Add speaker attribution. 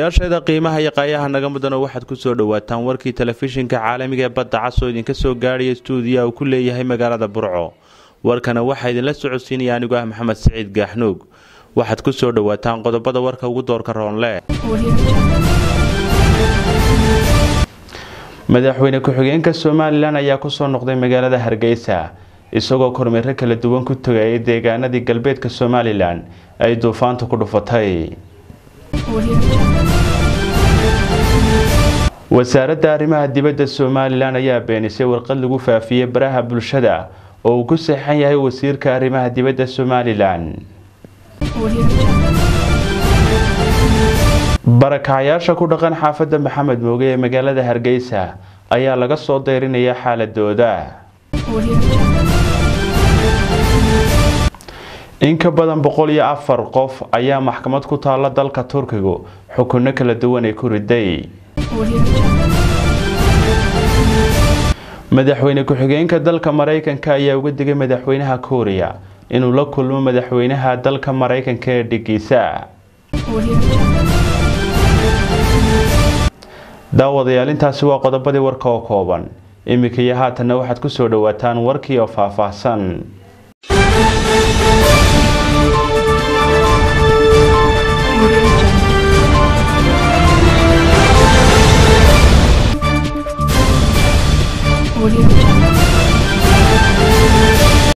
Speaker 1: daawadayaasheeda qiimaha iyo qaayaha naga mudano waxaad ku soo dhowaataan warkii telefishinka caalamiga ee badda cas oo idinka soo gaadhaya stuudiya uu ku leeyahay magaalada burco warkana waxaa idinla socodsiinaya anigu ah maxamed siciid gaaxnuug waxaad ku soo dhowaataan qodobada warka ugu doorka roonle madaxweyne ku-xigeenka somalilan ayaa kusoo noqday magaalada hargeysa isagoo kormeero kala duwan ku tagayay deegaanadii galbeedka somalilan ay duufaanta ku dhufatay wasaaradda arrimaha dibadda somalilan ayaa beenisay warqad lagu faafiyey baraha bulshada oo uu ku seexan yahay wasiirka arrimaha dibadda somalilan barakacayaasha ku dhaqan xaafadda maxamed mooge ee magaalada hargeysa ayaa laga soo dayrinaya xaaladooda in ka badan boqol iyo afar qof ayaa maxkamad ku taalla dalka turkigu xukunno kala duwan ay ku riday madaxweyne ku-xigeenka dalka maraykanka ayaa uga digay madaxweynaha kuuriya inuu la kulmo madaxweynaha dalka maraykanka ee dhigiisa daawadayaal intaasi waa qodobadii warka oo kooban iminka iyo haatanna waxaad ku soo dhowaataan warkii oo faahfaahsan